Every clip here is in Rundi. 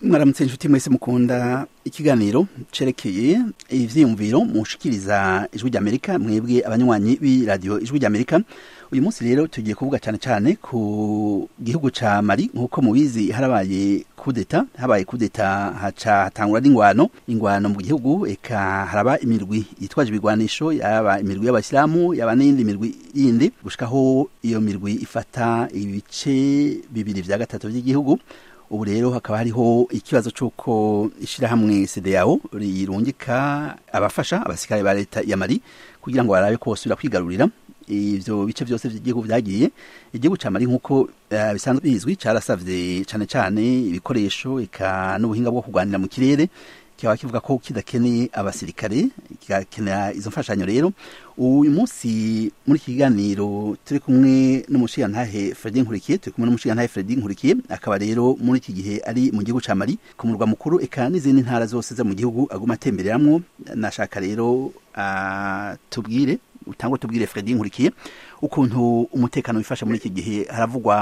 mwaramutse inshuti mwese mukunda ikiganiro cerekeye ivyiyumviro mushikiriza ijwi ry'amerika mwebwe abanywanyi b'iradiyo ijwi ry'amerika uyu munsi rero tugiye kuvuga cyane cyane ku gihugu ca mali nk'uko mubizi harabaye kudeta habaye kudeta haca hatangura n'ingwano ingwano mu gihugu eka haraba imirwi yitwaje ibigwanisho yaba imirwi y'abasilamu yaba n'iyindi mirwi yindi gushikaho iyo mirwi ifata ibice bibiri vya gatatu vy'igihugu ubu rero hakaba hariho ikibazo c'uko ishirahamwe CDAO rirungika abafasha abasirikare ba leta ya Mali kugira ngo barabe ko bosubira kwigarurira ivyo bice vyose vy'igihugu vyagiye igihugu ca Mali nk'uko uh, bisanzwe bizwi carasavye cane cane ibikoresho eka n'ubuhinga bwo kurwanira mu kirere kikaba kivuga ko kidakeneye abasirikare kigakenera izo mfashanyo rero uyu munsi muri iki kiganiro turi kumwe n'umushigantahe Fredy Nkurikiye turi kumwe n'umushigantahe Fredy Nkurikiye akaba rero muri iki gihe ari mu gihugu ca Mali ku murwa mukuru eka n'izindi ntara zose zo mu gihugu aguma atembereramwo nashaka rero uh, tubwire utangwa tubwire Fredy Nkurikiye ukuntu umutekano wifashe muri iki gihe haravugwa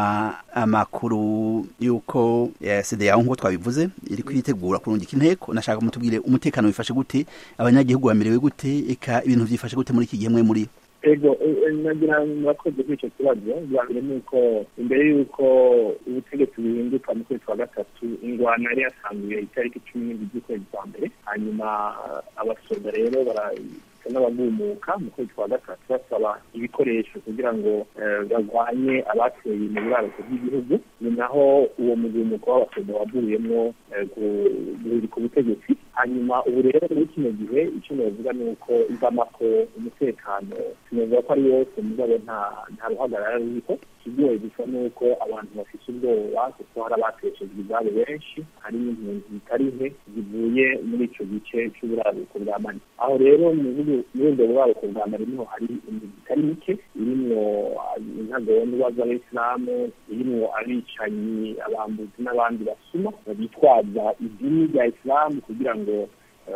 amakuru yuko CDAO nk'uko twabivuze iri kwitegura kurungika inteko nashaka mutubwire umutekano wifashe gute abanyagihugu bamerewe gute eka ibintu vyifashe gute muri iki gihe mwe muri ego nagira murakoze kuri icyo kibazo bwa mbere ni uko imbere y'uko ubutegetsi buhinduka mu kwezi kwa gatatu ingwano yari yasanzuye itariki cumi n'indwi z'ukwezi kwa mbere hanyuma abasoda rero n'abagumuka mu kwezi kwa gatatu basaba ibikoresho kugira ngo barwanye abateye mu buraruko bw'igihugu ni naho uwo mugumuko w'abasoda wavuyemwo guhirika ubutegetsi hanyuma ubu rero muri kino gihe icyo navuga ni uko ivamako umutekano sinavuga ko ari wose mugabo nta ruhagarara ruriho ikigoye gusa ni uko abantu bafite ubwoba kuko hari abateshejwe izabo benshi hari n'impunzi zitari nke zivuye muri icyo gice cy'uburaruko bwa mani aho rero muri ubwo buraruko bwa mani niho hari impunzi zitari mike irimwo intagondwa z'abayisilamu irimwo abicanyi abambuzi n'abandi basuma bitwaza idini rya isilamu kugira ngo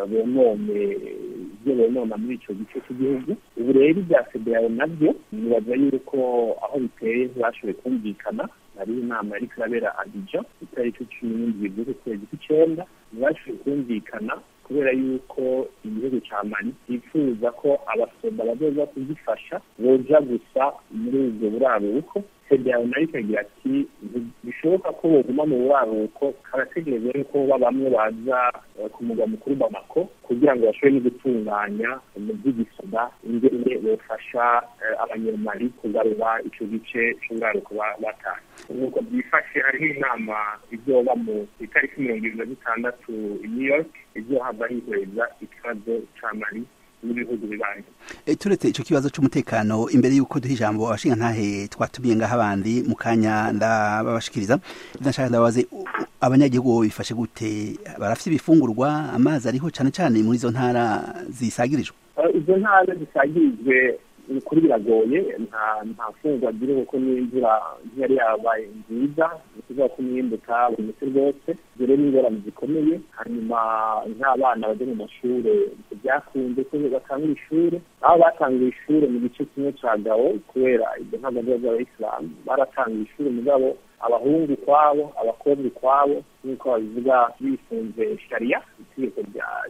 bonone ibyo bonona muri icyo gice cy'igihugu ubu rero ibya federal nabyo nibaza yuko aho biteye ntibashoboye kumvikana hari inama yari irabera abidjan itariki cumi n'indwi z'ukwezi kw'icyenda ntibashoboye kumvikana kubera yuko igihugu cya mali cyifuza ko abasoda bazoza kugifasha boja gusa muri ubwo buraruko federal nayo ikagira ati bishoboka ko boguma mu buraruko karategereza yuko ba bamwe baza ku mugwa mukuru bamako kugira ngo bashobore no gutunganya mu by'igisoda ingene bofasha abanyamali kugarura ico gice c'uburaruko batanye nuko byifashe hariho inama izoba mu itariki mirongo ibiri na zitandatu i new york izohava hihweza ikibazo ca mali n'ibihugu bibanyi e, turetse ico kibazo c'umutekano imbere yuko duha ijambo abashinga ntahe twatumiye ngaho abandi mu kanya ndababashikiriza ndashaka ndabaze abanyagihugu bifashe gute barafite ibifungurwa amazi ariho cane cane muri izo ntara zisagirijwe izo ntara zisagirijwe kuri biragoye nta nta fungwa ziriho kuko n'imvura ntiyari yabaye nziza ni ukuvuga ko umwimbu utabonetse rwose dore n'ingorane zikomeye hanyuma nk'abana bajya mu mashuri byakunze ko batangura ishuri aho batangiye ishuri mu gice kimwe cya gawo kubera ibyo ntabwo biba by'abayisilamu baratangiye ishuri mugabo abahungu ukwabo abakobwa ukwabo nk'uko babivuga bifunze shariya itegeko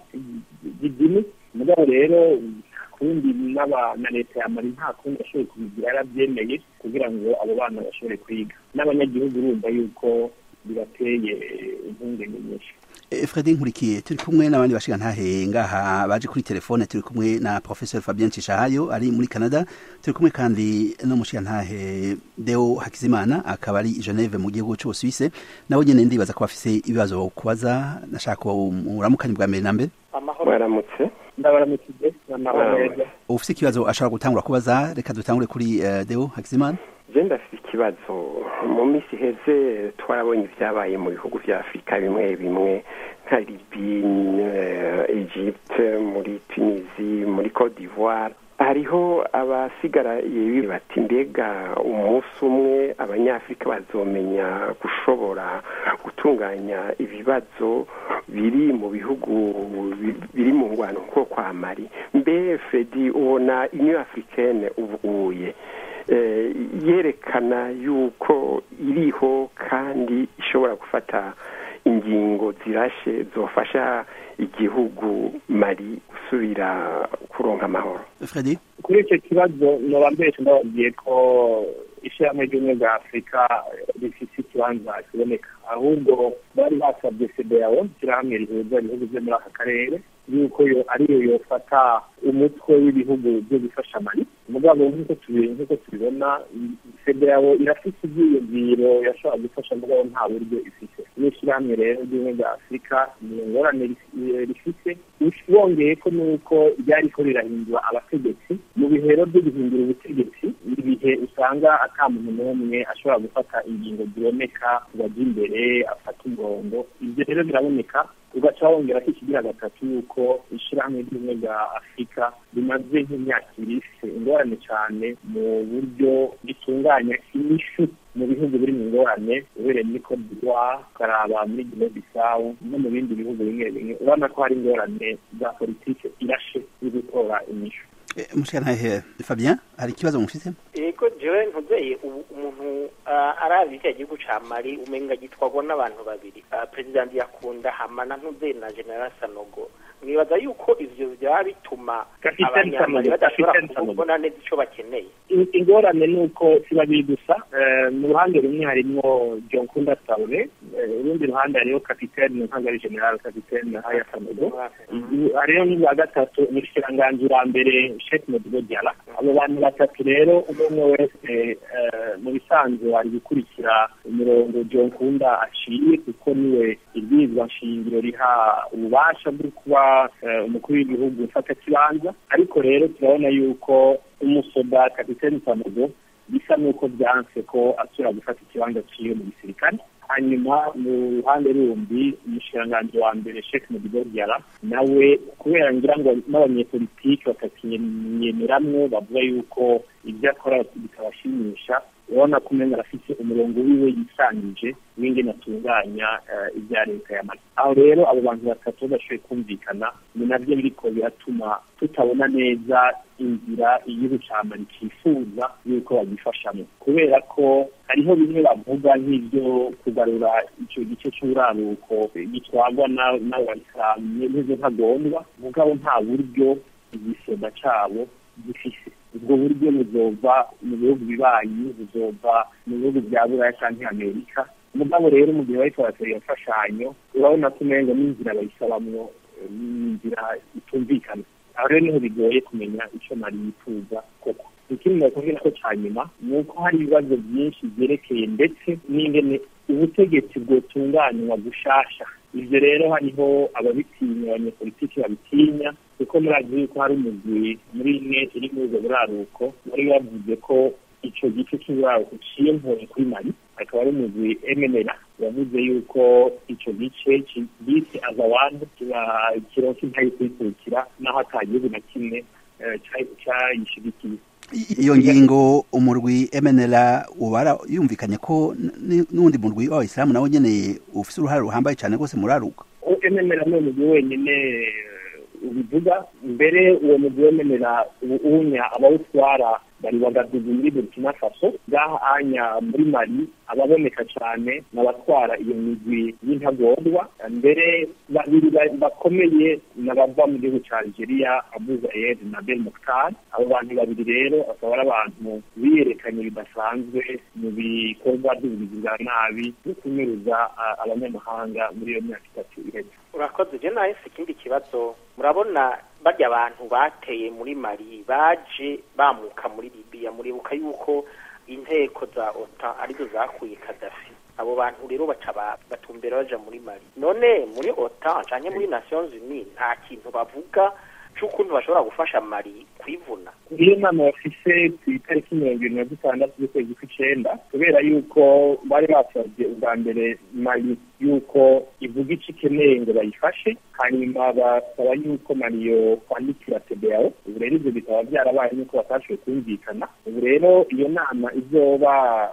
ry'idini mugabo rero kundi na leta ya mali nta kundi bashoboye kubigira yarabyemeye kugira ngo abo bana bashobore kwiga n'abanyagihugu urumva yuko bibateye impungenge nyinshi Fredy Nkurikiye turi kumwe n'abandi bashinga ntahe ngaha baje kuri telefone turi kumwe na Professor Fabien Cishahayo ari muri Canada turi kumwe kandi no mushinga ntahe Deo Hakizimana akaba ari Geneve mu gihugu cy'u Suisse nawe nyene ndibaza ko bafise ibibazo kubaza nashaka muramukanye bwa mbere na mbere amahoro baramutse ndabaramukije amahoro neza ufise ikibazo ashobora gutangura kubaza reka dutangure kuri uh, Deo Hakizimana je ndafite ikibazo mu minsi iheze twarabonye ibyabaye mu bihugu vya afurika bimwe bimwe nka libi egypte muri tunisi muri cote d'ivoire hariho abasigaraye bati mbega umunsi umwe abanyafurika bazomenya gushobora gutunganya ibibazo biri mu bihugu biri mu ngwano nko kwa mari mbe fredi ubona inyo africaine ubuye yerekana yuko iriho kandi ishobora gufata ingingo zirashe zofasha igihugu mari gusubira kuronka amahoro Freddy kuri icyo kibazo noba mbese ndababwiye ko ishyirahamwe ry'ubumwe bwa afurika rifite ikibanza kiboneka ahubwo bari basabye sedeyawo ishyirahamwe rihuza ibihugu byo muri aka karere yuko yo ariyo yofata umutwe w'ibihugu byo gufasha mari mugabo nk'uko tubi- nk'uko tubibona sedeyawo irafite ibyiyumviro yashobora gufasha mugabo nta buryo ifite n'ishyirahamwe rero ry'ubumwe bwa afurika ni ingorane rif- rifite wongeye ko nuko ryariko rirahindura abategetsi mu bihero byo guhindura ubutegetsi ibihe usanga ata muntu n'umwe ashobora gufata ingingo ziboneka bajya imbere afata umurongo ibyo rero biraboneka ugaca wongera ko ikigira gatatu yuko ishyirahamwe ry'ubumwe bwa afurika rimaze nk'imyaka ibiri rifite ingorane cyane mu buryo ritunganya inyishu mu bihugu biri mu ngorane ubereye muri Cote d'Ivoire ukaraba muri Guinea Bissau no mu bindi bihugu bimwe bimwe urabona ko hari ingorane za politike irashe yo gutora inyishu Eh, mushikanahe Fabien hari ikibazo mufite yego jewe ntuzeye ubu umuntu ah, arazi icya gihugu ca mali umenga gitwagwa n'abantu babiri Ah, president yakunda hamana ntuzeye na general sanogo mwibaza yuko ivyo vyaba bituma Capitaine abanyamali Sanogo, badashobora Capitaine Sanogo. kubona neza ico bakeneye In- ingorane ni uko si babiri gusa Eh, mu ruhande rumwe harimwo jonkunda taure urundi ruhande hariho kapitene ntabwo ari general kapitene haya sanogo hariho n'ubwa gatatu umushikiranganji wa mbere shek modibo diala abo bantu batatu rero umwe umwe wese eh, mu bisanzwe ari gukurikira umurongo jonkunda aciye kuko niwe ibwirizwa nshingiro riha ububasha bwo kuba eh, umukuru w'igihugu ufata kibanza ariko rero turabona yuko umusoda kapitene sanogo bisa n'uko byanse ko asubira gufata ikibanza ciwe mu gisirikare hanyuma mu ruhande rundi umushikiranganji wa mbere shek modibo diara nawe kubera ngira ngo n'abanyepolitike batakimyemeramwo bavuga yuko ibyo akora bitabashimisha urabona ko umenga arafite umurongo wiwe yisangije w'ingene atunganya eh, ibya leta ya mali aho rero abo bantu batatu badashoboye kumvikana ni nabyo biriko biratuma tutabona neza inzira igihugu ca mali cifuza yuko bagifashamo kubera ko hariho bimwe bavuga nk'ibyo kugarura ico gice c'uraruko gitwarwa na- n'abayisilamu n'izo ntagondwa mugabo nta buryo igisoda cabo gifise ubwo buryo buzova mu bihugu bibanyi buzova mu bihugu bya buraya canke amerika mugabo rero mu gihe bariko baratera iyo mfashanyo urabona ko umengo n'inzira bayisabamwo eh, n'inzira itumvikana aho rero niho bigoye kumenya ico mari yifuza koko ikindi nakubwira ko ca nyuma ni uko hari ibibazo byinshi vyerekeye ndetse n'ingene ubutegetsi bwotunganywa gushasha ivyo rero hariho ababitinya abanyepolitiki babitinya kuko murazi yuko hari umugwi muri imwe iri muri ubwo buraruko wari wavuze ko ico gice c'uburaruko ciye mpuye kuri mali akaba ari umugwi emenera wavuze yuko ico gice bise azawandi kironka intayo kuyikurikira naho ata gihugu na kimwe eh, ca- cayishigikiye I- iyo ngingo umurwi MNLA ubara yumvikanye ko n- n'undi murwi w'abayisilamu nawe nyene ufise uruhare ruhambaye cyane rwose muraruka emenera ni umugwi wenyine eh, ubivuga mbere uwo mugwi wemenera uwunya abawutwara bari bagadugu muri burkina faso ngaha anya muri mali ababoneka cyane n'abatwara iyo migwi y'intagondwa mbere babiri ba- bakomeye n'abava mu gihugu cya algeria abu zayed na bel muktar abo bantu babiri rero akaba ari abantu biyerekanye bidasanzwe mu bikorwa by'ubugizi bwa nabi no kunyuruza ah, abanyamahanga muri iyo myaka itatu iheze urakoze je nawe si ikindi kibazo murabona barya abantu bateye muri mali baje bamuka muri libiya muribuka yuko inteko za ota arizo zakuye kadafi abo bantu rero baca ba- batumbera baja muri mali none muri ota canke muri nations unies nta kintu bavuga c'ukuntu bashobora gufasha mali kwivuna iyo nama bafise ku itariki mirongo irindwi na zitandatu z'ukwezi kw'icenda kubera yuko bari basabye ubwa mbere mali yuko ivuga ico ikeneye ngo bayifashe hanyuma basaba yuko mali yo kwandikira tebeo ubu rero ivyo bikaba vyarabaye yuko batashoboye kumvikana ubu rero iyo nama izoba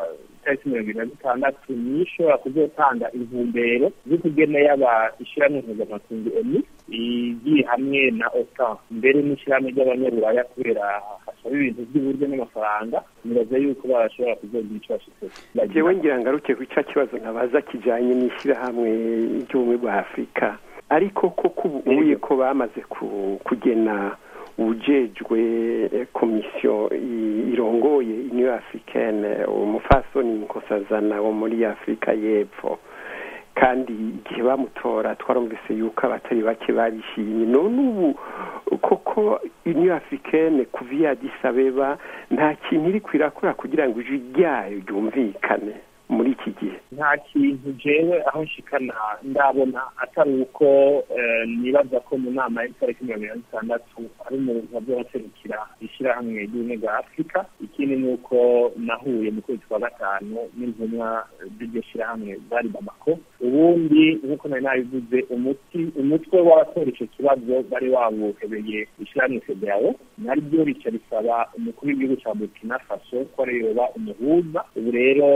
itariki mirongo ibiri na gatandatu niyo ishobora kuzotanga intumbero z'ukugena yaba ishyirahamwe mpuzamakungu oni igiye hamwe na otan mbere n'ishyirahamwe ry'abanyaburaya kubera hasaba ibintu by'uburyo n'amafaranga nibaza yuko barashobora kuzogira icyo bashitse jewe ngira ngaruke ku cya kibazo nabaza kijanye n'ishyirahamwe ry'ubumwe bwa afurika ariko koko ubu ubuye ko bamaze kugena ujejwe komisiyo irongoye uniyo africaine umufasoni nkosazana wo muri afurika y'epfo kandi igihe bamutora twarumvise yuko abatari bake barishimye none ubu koko uniyo africaine kuva iya abeba nta kintu iri kwirakora kugira ngo ijwi ryayo ryumvikane muri iki gihe nta kintu jewe aho nshikana ndabona atari uko nibaza ko mu nama y'itariki mirongo irindwi n'itandatu ari umuntu azobaserukira ishyirahamwe ry'ubumwe bwa afurika ikindi ni uko nahuye mu kwezi kwa gatanu n'intumwa z'iryo shyirahamwe zari bamako ubundi nk'uko nari nabivuze umuti umutwe w'abatora icyo kibazo bari wawuhebeye ishyirahamwe federawo naryo rica risaba umukuru w'igihugu cya burkina faso ko ariyoba umuhuza ubu rero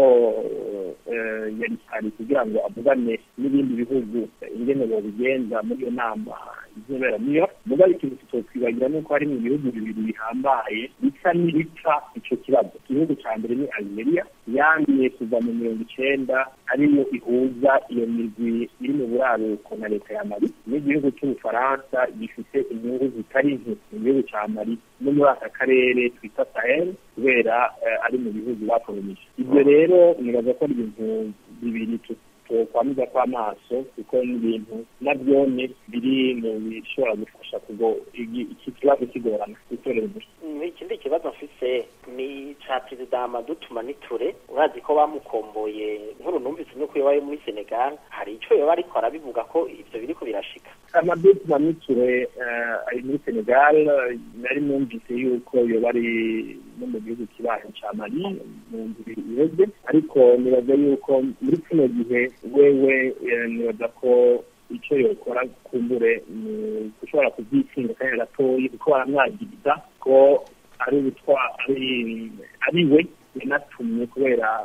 yari ari kugira ngo avugane n'ibindi bihugu ingene bobigenza muri iyo nama izobera niyo muga ikintu tutokwibagira nuko hari mu bihugu bibiri bihambaye bisa n'ibipfa ico kibazo igihugu ca mbere ni algeria yandiye kuva mu mirongo icenda ariyo ihuza iyo migwi iri mu buraruko na leta ya mali n'igihugu c'ubufaransa gifite inyungu zitari nke mu gihugu ca mali no muri aka karere twita sahel kubera ari mu bihugu bakolonije ibyo rero nibaza ko ari ibintu bibiri twokwamiza kw'amaso kuko n'ibintu nabyone biri mu bishobora gufasha kugo iki kibazo kigorana gutorera umuti ikindi kibazo mfise ni ca perezida Amadou Ture urazi ko bamukomboye nkuru numvise nuko yabaye muri Senegal hari ico yoba ariko arabivuga ko ivyo biriko birashika Amadou Ture ari muri Senegal nari numvise yuko yoba ari no mu gihugu kibaye ca Mali mu ndwi iheze ariko nibaza yuko muri kino gihe wewe nibaza ko icyo yokora kumbure gushobora kubyitsinda kandi gatoyi kuko baramwagiriza ko ari ubutwa ari we yanatumye kubera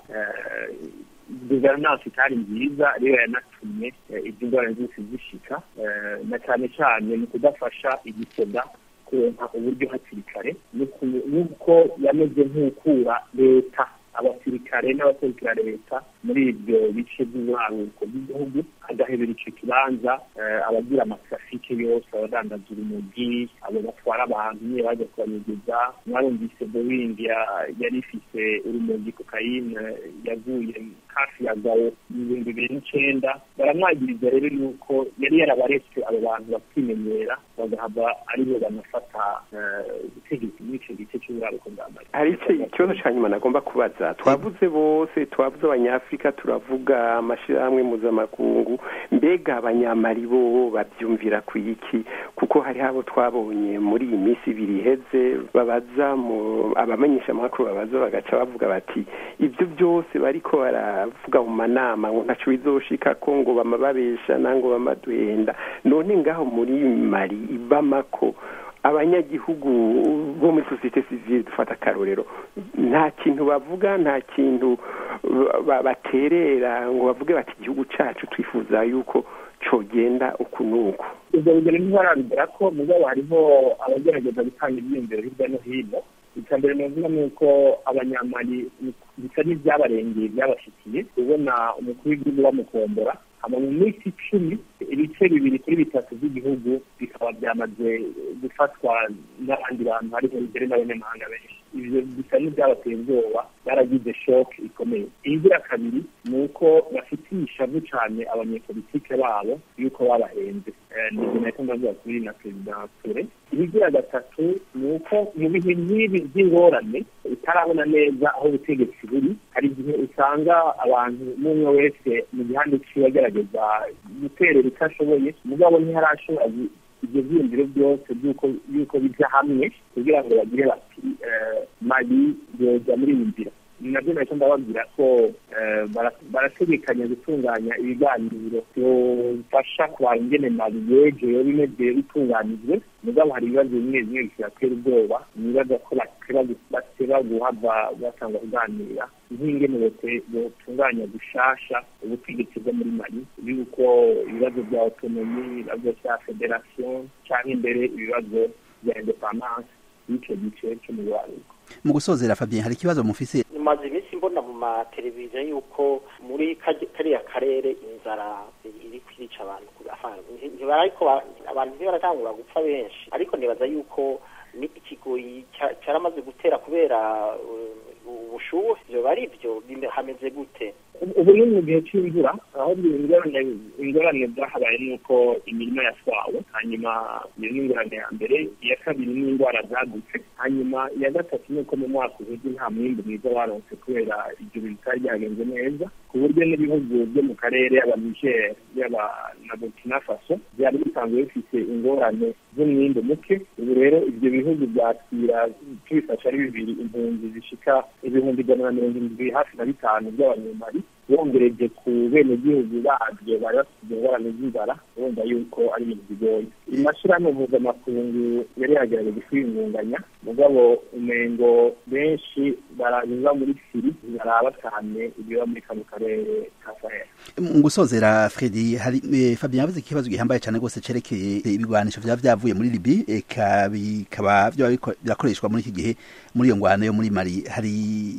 guverinansi itari nziza ariyo yanatumye ibyo ngorane zose zishika na cyane cyane mu kudafasha igisoda kuronka uburyo hakiri kare nuko yameze nk'ukura leta abasirikare n'abaserukira leta muri ibyo bice by'uburaruko bw'igihugu agahebera icyo kibanza abagira amatrafike yose abadandaza urumogi abo batwara abantu niyo bajya kubanyegeza mwarumvise boeing yari ifise urumogi kokayine yavuye hafi ya gawo mu bihumbi bibiri n'icenda baramwagiriza rero yuko yari yarabaretse abo bantu bakimenyera bagahava aribo banafata ubutegetsi muri ico gice c'uburaruko bwa mali hari ikibazo ca nyuma nagomba kubaza twavuze bose twavuze abanyafurika turavuga amashirahamwe mpuzamakungu mbega abanyamari bo bavyumvira ku iki kuko hari abo twabonye muri iyi minsi ibiri iheze babaza mu abamenyesha amakuru babaza bagaca bavuga bati ibyo byose bariko baravuga mu manama ngo ntaco bizoshika ko ngo bama babeshana ngo bamaduhenda none ngaho muri mari ibamako abanyagihugu bo muri sosiyete sivile dufata akarorero nta kintu bavuga nta kintu baterera ngo bavuge bati igihugu cacu twifuza yuko cogenda uku n'uku ibyo bigero ntibarabigera ko mugabo hariho abagerageza gutanga ibyiyumviro hirya no hino icya mbere navuga ni uko abanyamari bisa n'ibyabarengeye byabashikiye ubona umukuru w'igihugu bamukombora hama mu minsi icumi ibice bibiri kuri bitatu by'igihugu bikaba byamaze gufatwa n'abandi bantu hariho imbere n'abanyamahanga benshi ivyo bisa n'ibyabateye ubwoba baragize shoke ikomeye inzira kabiri ni uko bafitiye ishavu cane abanyepolitike babo yuko babahenze nivyo nariko ndavuga kuri na perezida ture ibigira gatatu ni uko mu bihe nk'ibi by'ingorane utarabona neza aho ubutegetsi buri hari igihe usanga abantu n'umwe wese mu gihande ciwe agerageza guterera icyo ashoboye mugabo ntiharashobora ibyo byiyumviro byose by'uko yuko bijya hamwe kugira ngo bagire bati mali yoja muri iyi nzira nabyo nacyo ndababwira ko barategekanya gutunganya ibiganiro byofasha kubara ingene mali yegewe bimeze bitunganijwe mugabo hari ibibazo bimwe bimwe bikibatera ubwoba nibaza ko bateba guhava batanga kuganira nk'ingene botunganya gushasha ubutegetsi bwo muri mali yuko ibibazo bya autonomi ibibazo bya federation cyangwa imbere ibibazo bya independance y'icyo gice cyo mu rwaruko mu gusozera Fabien hari ikibazo mufise maze iminsi mbona mu mateleviziyo yuko muri kariya karere inzara iri kwica abantu ntibariko abantu ntibaratangura gupfa benshi ariko nibaza yuko ni ikigoyi cyaramaze gutera kubera ubushuhe byoba ari byo hameze gute ubu ni mu gihe cy'imvura aho ingorane zahabaye ni uko imirima yatwawe hanyuma iyo ni ingorane ya mbere iya kabiri ni indwara zadutse hanyuma iya gatatu ni uko mu mwaka uheze nta mwimbu mwiza waronse kubera ibyo bintu bitari byagenze neza ku buryo n'ibihugu byo mu karere yaba niger yaba na burkina faso byari bisanzwe bifite ingorane z'umwimbu muke ubu rero ibyo bihugu byakira tubifasha ari bibiri impunzi zishika ibihumbi ijana na mirongo irindwi hafi na bitanu by'abanyamari bongereje ku benegihugu babyo bari bafite ingorane z'inzara urumva yuko ari ibintu bigoye amashyirahamwe mpuzamakungu yari yagerageje kwiyungunganya mugabo umengo benshi baranyuza muri siri baraba cyane ibiba muri kano karere ka sahel mu gusozera fredi hari fabien yavuze ikibazo gihambaye cyane rwose cerekeye ibigwanisho vyaba vyavuye muri libi eka bikaba vyoba birakoreshwa muri iki gihe muri iyo ngwano yo muri mali hari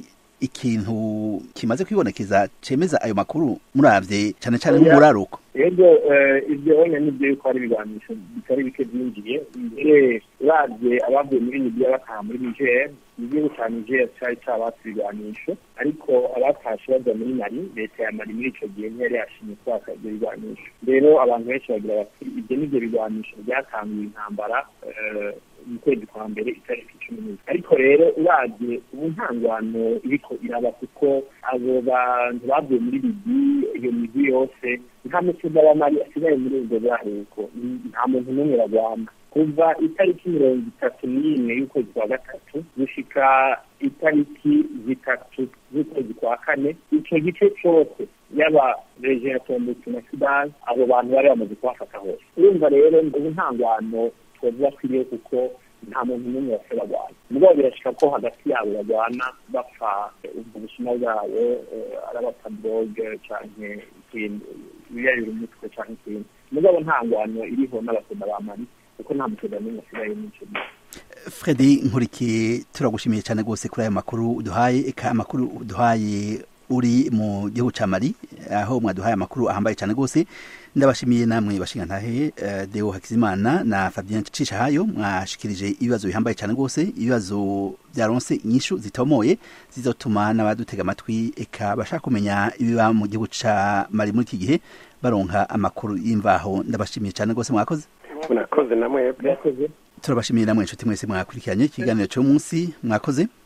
ikintu kimaze kwibonekeza cemeza ayo makuru muravye cyane cyane nk'umuraruko yego ibyo wenya nibyo yuko hari ibiganisho bitari bike byinjiye mbere uravye abavuye muri libiya bataha muri niger igihugu ca niger cari cabatse ibiganisho ariko abatashe baja muri mali leta ya mali muri ico gihe ntiyari yashimye kwaka ivyo biganisho rero abantu benshi bagira bati ibyo nivyo biganisho byatanguye intambara mu kwezi kwa mbere itariki cumi n'ibiri ariko rero uravye ubu nta ngwano iriko iraba kuko abo bantu bavuye muri libi iyo migwi yose nta mutuza wa mali asigaye muri ubwo bwaruko nta muntu n'umwe bagwana kuva itariki mirongo itatu n'imwe y'ukwezi kwa gatatu gushika itariki zitatu z'ukwezi kwa kane ico gice cose yaba reje ya tombouctou na sudani abo bantu bari bamaze kubafata hose urumva rero ubu nta ngwano twovuga kwiriye kuko nta muntu n'umwe wase bagwana mugabo birashika ko hagati yabo bagwana bapfa ubwo busuma bwabo ari abatadoge canke ikindi ibiyayura umutwe canke ikindi mugabo nta ngwano iriho n'abasoda ba mali kuko nta musoda n'umwe asigaye mw'ico gihe fredi nkurikiye turagushimiye cyane rwose kuri ayo makuru uduhaye eka amakuru uduhaye uri mu gihugu ca mali aho mwaduhaye amakuru ahambaye cyane rwose ndabashimiye namwe bashinga ntahe uh, deo hakizimana na fabien cishahayo mwashikirije ibibazo bihambaye cyane rwose ibibazo byaronse inyishu zitomoye zizotuma n'abadutega amatwi eka bashaka kumenya ibiba mu gihugu ca mali muri iki gihe baronka amakuru y'imvaho ndabashimiye cyane rwose mwakoze mwakoze namwebwe turabashimiye namwe inshuti mwese mwakurikiranye ikiganiro cy'umunsi mwakoze